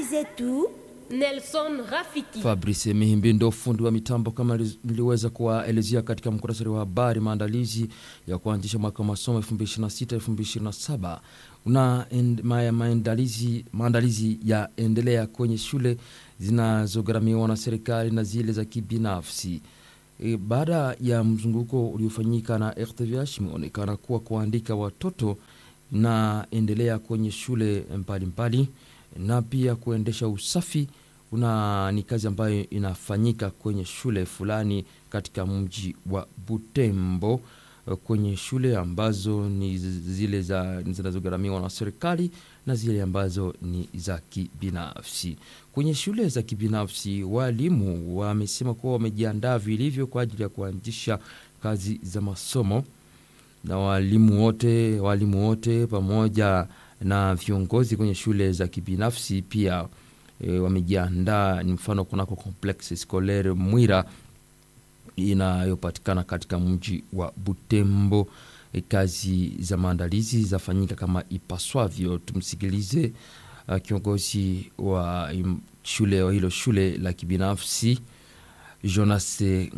zetu Nelson Rafiki. Fabrice Mihimbi ndo fundi wa mitambo kama niliweza kuwaelezea katika muktasari wa habari. Maandalizi ya kuanzisha mwaka wa masomo 2026 2027 una end, ma, maandalizi, maandalizi yaendelea kwenye shule zinazogharamiwa na serikali na zile za kibinafsi. E, baada ya mzunguko uliofanyika na RTVH imeonekana kuwa kuandika watoto naendelea kwenye shule mbalimbali na pia kuendesha usafi una ni kazi ambayo inafanyika kwenye shule fulani katika mji wa Butembo, kwenye shule ambazo ni zile za zinazogharamiwa na serikali na zile ambazo ni za kibinafsi. Kwenye shule za kibinafsi, walimu wamesema kuwa wamejiandaa vilivyo kwa ajili ya kuanzisha kazi za masomo, na walimu wote walimu wote pamoja na viongozi kwenye shule za kibinafsi pia e, wamejiandaa. Ni mfano kunako complexe scolaire Mwira inayopatikana katika mji wa Butembo. E, kazi za maandalizi zafanyika kama ipaswavyo. Tumsikilize uh, kiongozi wa im, shule wa hilo shule la kibinafsi Jonas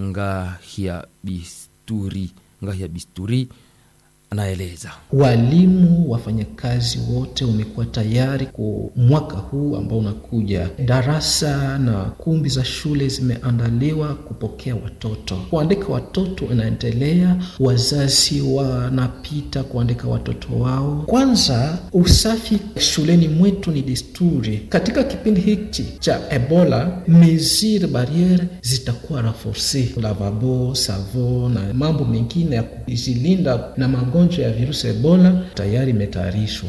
Ngahia Bisturi, Ngahia Bisturi anaeleza walimu wafanyakazi wote wamekuwa tayari kwa mwaka huu ambao unakuja. Darasa na kumbi za shule zimeandaliwa kupokea watoto. Kuandika watoto inaendelea, wazazi wanapita kuandika watoto wao. Kwanza, usafi shuleni mwetu ni desturi. Katika kipindi hiki cha Ebola, mesure barriere zitakuwa renforce, lavabo, savo na mambo mengine ya kujilinda na magonjwa ya virusi Ebola tayari imetayarishwa.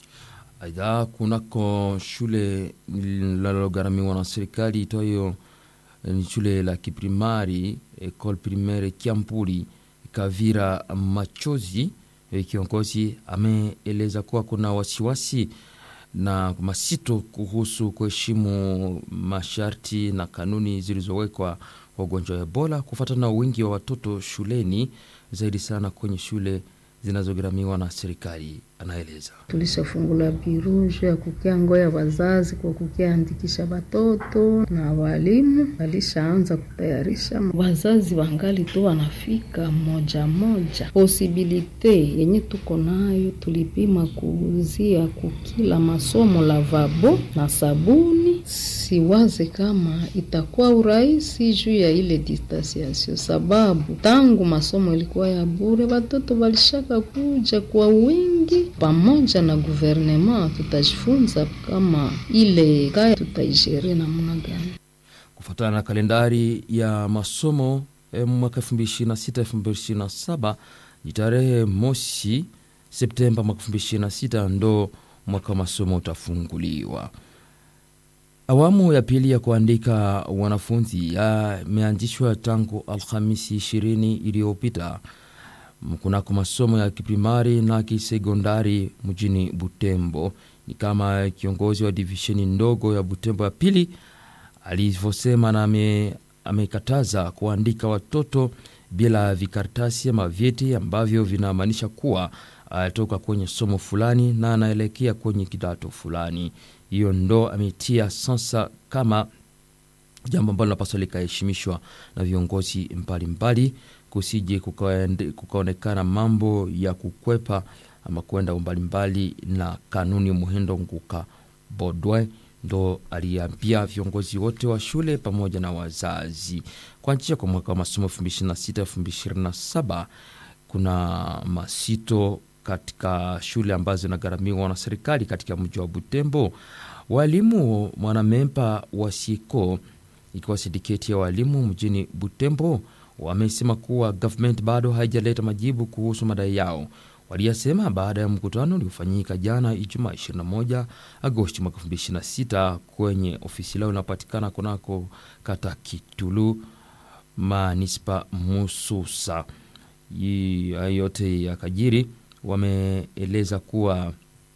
Aidha, kunako shule linalogharamiwa na serikali itoyo ni shule la kiprimari Ecole Primaire Kiampuli Kavira Machozi, kiongozi ameeleza kuwa kuna wasiwasi na masito kuhusu kuheshimu masharti na kanuni zilizowekwa kwa ugonjwa wa Ebola kufuatana na wingi wa watoto shuleni, zaidi sana kwenye shule zinazogharamiwa na serikali. Anaeleza tulishafungula biruje ya kukia ngoya wazazi kwa kukia andikisha watoto na walimu walishaanza kutayarisha. Wazazi wangali tu wanafika moja moja. Posibilite yenye tuko nayo tulipima kuuzia kukila masomo lavabo na sabuni. Siwaze kama itakuwa urahisi juu ya ile distanciation, sababu tangu masomo ilikuwa ya bure, watoto walishaka kuja kwa wingi pamoja na guvernema tutajifunza kama ile kaya tutaishere namna gani kufuatana na kalendari ya masomo eh, mwaka 2026 2027 ni tarehe mosi Septemba mwaka 2026 ndo mwaka wa masomo utafunguliwa. Awamu ya pili ya kuandika wanafunzi yameanzishwa tangu Alhamisi 20 iliyopita kunako masomo ya kiprimari na kisekondari mjini Butembo. Ni kama kiongozi wa divisheni ndogo ya Butembo ya pili alivyosema, na ame, amekataza kuandika watoto bila vikaratasi ama vyeti ambavyo vinamaanisha kuwa alitoka kwenye somo fulani na anaelekea kwenye kidato fulani. Hiyo ndo ametia sasa kama jambo ambalo linapaswa likaheshimishwa na viongozi mbalimbali kusije kukaonekana mambo ya kukwepa ama kwenda mbalimbali na kanuni. Muhindo Nguka Bodwe ndo aliambia viongozi wote wa shule pamoja na wazazi kuanzisha kwa mwaka wa masomo 2026 2027 kuna masito katika shule ambazo zinagharamiwa na serikali katika mji wa Butembo. Walimu mwanamemba wa SICO ikiwa sindiketi ya walimu mjini Butembo wamesema kuwa government bado haijaleta majibu kuhusu madai yao. Waliyasema baada ya mkutano uliofanyika jana Ijumaa 21 Agosti mwaka 2026 kwenye ofisi lao inapatikana kunako kata Kitulu manispa Mususa. Yote ya kajiri wameeleza kuwa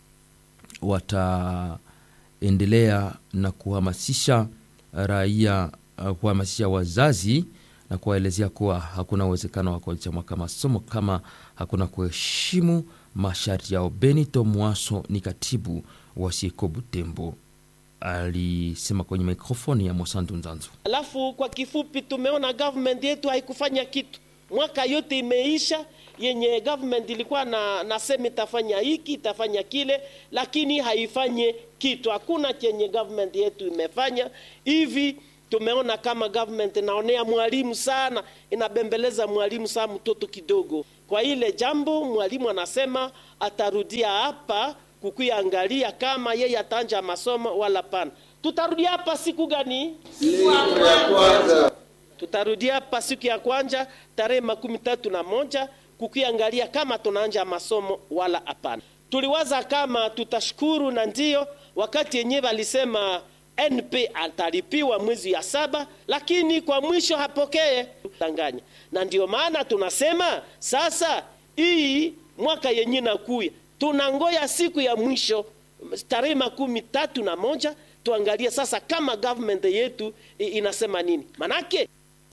wataendelea na kuhamasisha raia, kuhamasisha wazazi na kuwaelezea kuwa hakuna uwezekano wa kuanzisha mwaka masomo kama hakuna kuheshimu masharti yao. Benito Mwaso ni katibu wa SICO Butembo. alisema kwenye mikrofoni ya Mosantu Nzanzu. Alafu kwa kifupi, tumeona government yetu haikufanya kitu, mwaka yote imeisha yenye government ilikuwa na nasema itafanya hiki itafanya kile, lakini haifanye kitu. Hakuna chenye government yetu imefanya hivi. Tumeona kama government inaonea mwalimu sana, inabembeleza mwalimu sana, mtoto kidogo. Kwa ile jambo mwalimu anasema atarudia hapa kukuangalia kama yeye ataanja masomo wala pana. Tutarudia hapa siku gani? Siku ya kwanza. Tutarudia hapa siku ya kwanza tarehe makumi tatu na moja kukiangalia kama tunaanja masomo wala hapana. Tuliwaza kama tutashukuru, na ndio wakati yenyewe walisema NP atalipiwa mwezi ya saba, lakini kwa mwisho hapokee tanganya, na ndio maana tunasema sasa hii mwaka yenye nakuya tunangoya siku ya mwisho tarehe makumi tatu na moja tuangalie sasa kama government yetu inasema nini, manake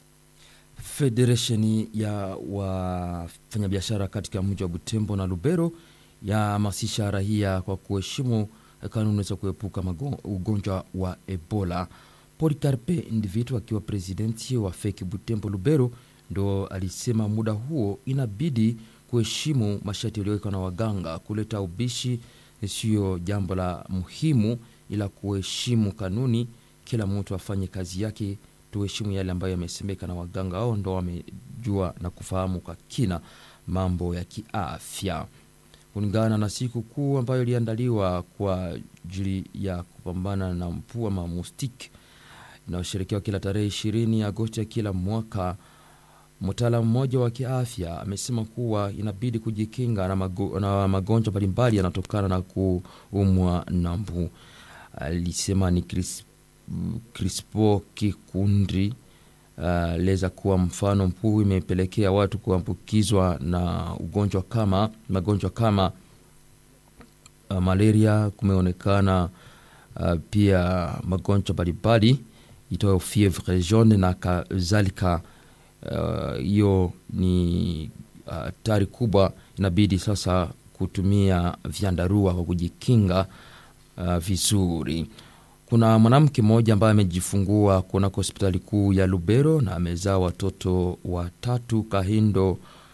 Federation ya wafanyabiashara katika mji wa Butembo na Lubero yahamasisha raia kwa kuheshimu kanuni za kuepuka ugonjwa wa Ebola. Polikarpe Ndivitu akiwa presidenti wa feki Butembo Lubero ndo alisema muda huo inabidi kuheshimu masharti yaliyowekwa na waganga. Kuleta ubishi siyo jambo la muhimu, ila kuheshimu kanuni. Kila mtu afanye kazi yake, tuheshimu yale ambayo yamesemeka na waganga. Ao ndo wamejua na kufahamu kwa kina mambo ya kiafya kulingana na siku kuu ambayo iliandaliwa kwa ajili ya kupambana na mpua mamustik inayosherekewa kila tarehe ishirini Agosti ya kila mwaka. Mtaalamu mmoja wa kiafya amesema kuwa inabidi kujikinga na, mago, na magonjwa mbalimbali yanatokana na kuumwa na mbu. Alisema ni Chris, Crispo Kikundi aliweza uh, kuwa mfano mkuu imepelekea watu kuambukizwa na ugonjwa kama magonjwa kama uh, malaria. Kumeonekana uh, pia magonjwa mbalimbali itoyo fievre jaune na kadhalika. Hiyo uh, ni hatari uh, kubwa. Inabidi sasa kutumia vyandarua kwa kujikinga uh, vizuri. Kuna mwanamke mmoja ambaye amejifungua kunako hospitali kuu ya Lubero na amezaa watoto watatu. Kahindo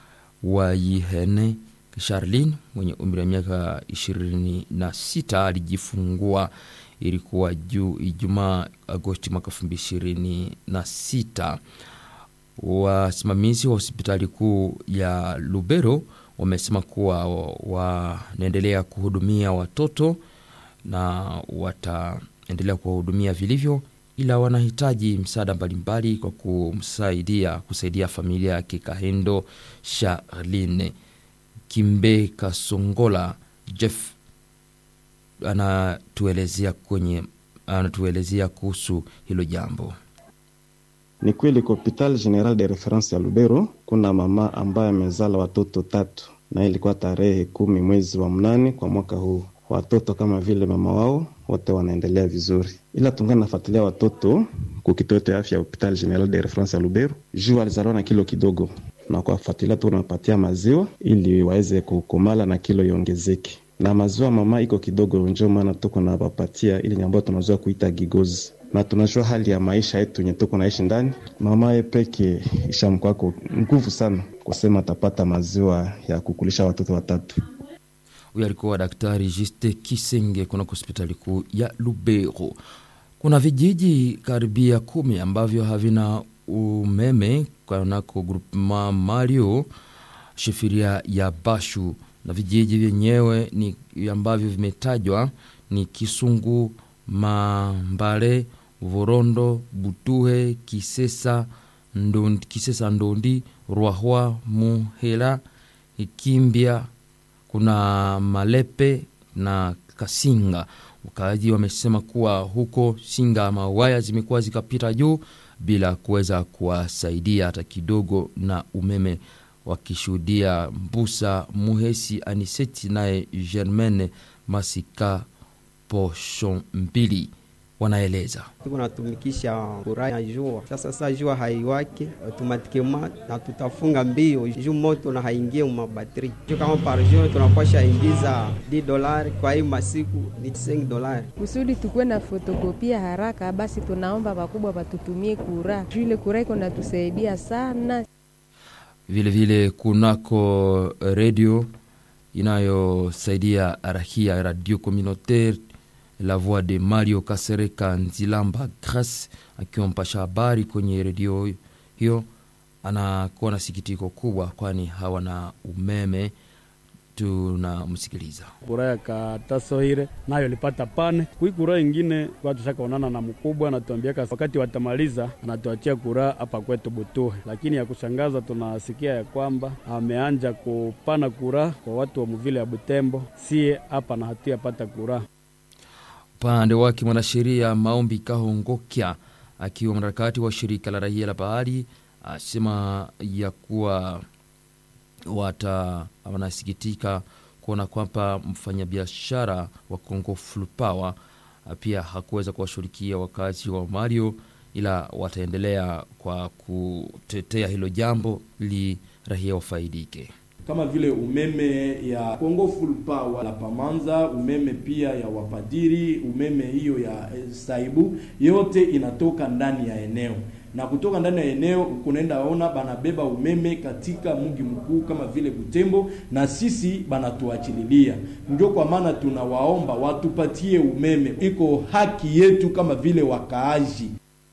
Waihene Charlin mwenye umri wa miaka ishirini na sita alijifungua, ilikuwa juu Ijumaa Agosti mwaka elfu mbili ishirini na sita. Wasimamizi wa hospitali kuu ya Lubero wamesema kuwa wanaendelea kuhudumia watoto na wata endelea kuwahudumia vilivyo, ila wanahitaji msaada mbalimbali kwa kumsaidia kusaidia familia yake. Kahendo Charline Kimbe Kasongola Jeff anatuelezea kwenye anatuelezea kuhusu hilo jambo. Ni kweli kwa hopital general de reference ya Lubero kuna mama ambaye amezala watoto tatu, na ilikuwa tarehe kumi mwezi wa mnane kwa mwaka huu watoto kama vile mama wao wote wanaendelea vizuri, ila tungana nafuatilia watoto kukituo cha afya hopital general de reference ya Lubero juu alizaliwa na kilo kidogo, na kuwafuatilia tu unapatia maziwa ili waweze kukomala na kilo iongezeke, na maziwa mama iko kidogo, njo maana tuko na wapatia ili ambayo tunazoea kuita gigozi na tunajua hali ya maisha yetu yenye tuko naishi ndani. Mama ye peke ishamkwako nguvu sana kusema atapata maziwa ya kukulisha watoto watatu. Huyo alikuwa Daktari Juste Kisenge kunako hospitali kuu ya Lubero. Kuna vijiji karibia kumi ambavyo havina umeme kunako groupement Mario shifiria ya Bashu, na vijiji vyenyewe ni ambavyo vimetajwa ni Kisungu, Mambale, Vorondo, Butuhe, Kisesa Ndondi, Kisesa Ndondi, Rwahwa, Muhela, Kimbia kuna Malepe na Kasinga. Wakaaji wamesema kuwa huko Singa mawaya zimekuwa zikapita juu bila kuweza kuwasaidia hata kidogo na umeme, wakishuhudia Mbusa Muhesi Aniseti naye Germaine Masika Poshon mbili wanaeleza. tuko natumikisha kura ya jua. Sasa sasa jua haiwake automatikema na tutafunga mbio juu moto na haingie mabatri juu kama par jour tunapasha ingiza 10 dolari, kwa hii masiku ni 5 dolari. kusudi tukuwe na fotokopia haraka, basi tunaomba wakubwa watutumie kura juu ile kura iko natusaidia sana. Vile vile kunako redio inayosaidia rahia radio communautaire la voix de Mario Kasereka Nzilamba Grace akiwa mpasha habari kwenye redio hiyo, anakuwa na sikitiko kubwa, kwani hawana umeme. Tunamsikiliza. kura ya katasoire nayo lipata pane kui kura ingine watu shakaonana na mkubwa anatuambiaka wakati watamaliza anatuachia kura hapa kwetu Butuhe, lakini ya kushangaza tunasikia ya kwamba ameanja kupana kura kwa watu wa muvile ya Butembo, sie hapa na hatuyapata kura. Upande wake mwanasheria Maombi Kahongokya akiwa mwanaharakati wa shirika la raia la Bahari asema ya kuwa wata wanasikitika kuona kwamba mfanyabiashara wa Kongo Flupawa pia hakuweza kuwashughulikia wakazi wa Mario, ila wataendelea kwa kutetea hilo jambo ili raia wafaidike kama vile umeme ya Congo Full Power la Pamanza, umeme pia ya wapadiri, umeme hiyo ya Saibu, yote inatoka ndani ya eneo na kutoka ndani ya eneo kunaenda ona banabeba umeme katika mji mkuu kama vile Butembo, na sisi banatuachililia. Ndio kwa maana tunawaomba watupatie umeme, iko haki yetu kama vile wakaaji.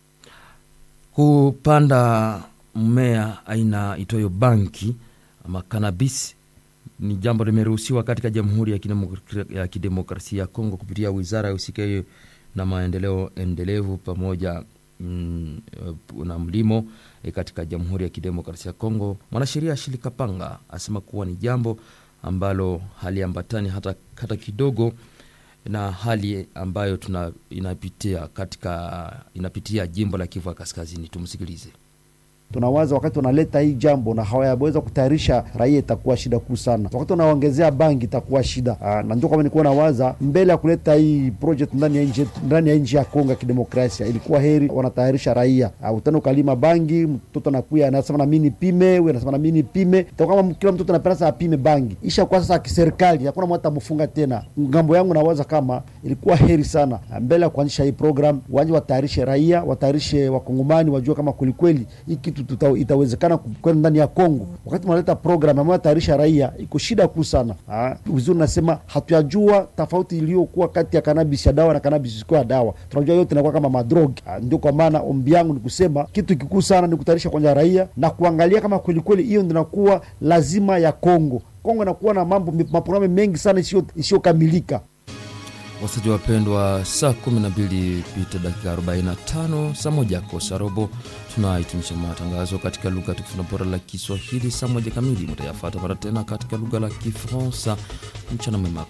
kupanda mmea aina itoyo banki ama cannabis ni jambo limeruhusiwa katika Jamhuri ya Kidemokra- ya Kidemokrasia ya Kongo kupitia wizara ya usikayo na maendeleo endelevu pamoja mm, eh, na mlimo eh, katika Jamhuri ya Kidemokrasia ya Kongo. Mwanasheria Ashili Kapanga asema kuwa ni jambo ambalo haliambatani hata, hata kidogo na hali ambayo tuna inapitia katika inapitia jimbo la Kivu ya Kaskazini. Tumsikilize. tunawaza wakati wanaleta hii jambo na hawayaweza kutayarisha raia, itakuwa shida kuu sana. Wakati wanaongezea bangi itakuwa shida. Aa, na ndio kama nilikuwa nawaza mbele ya kuleta hii project ndani ya nchi ndani ya nchi ya Kongo ya Kidemokrasia, ilikuwa heri wanatayarisha raia. Aa, utani ukalima bangi, mtoto anakuya anasema na mimi nipime, wewe anasema na mimi nipime, itakuwa kama kila mtoto anapenda sasa apime bangi. Isha kwa sasa kiserikali, hakuna mtu atamfunga tena. Ngambo yangu nawaza kama ilikuwa heri sana Aa, mbele ya kuanzisha hii program, wanje watayarishe raia, watayarishe wakongomani, wajue kama kwelikweli hii kitu tuta, itawezekana kwenda ndani ya Kongo. Wakati mnaleta program ambayo tayarisha raia, iko shida kuu sana. Ah, Vizuri nasema hatuyajua tofauti iliyokuwa kati ya kanabis ya dawa na kanabis isikuwa ya dawa. Tunajua yote inakuwa kama madrogi. Ah, Ndio kwa maana ombi yangu ni kusema kitu kikuu sana ni kutayarisha kwanza raia na kuangalia kama kwelikweli hiyo ndio inakuwa lazima ya Kongo. Kongo inakuwa na mambo maprogramu mengi sana isiyo- isiyokamilika. Wasaji wapendwa, saa 12 pita dakika 45, saa moja kosa robo, tunahitimisha matangazo katika lugha tukufu na bora la Kiswahili. Saa moja kamili mutayafata mara tena katika lugha la Kifaransa. Mchana mwema.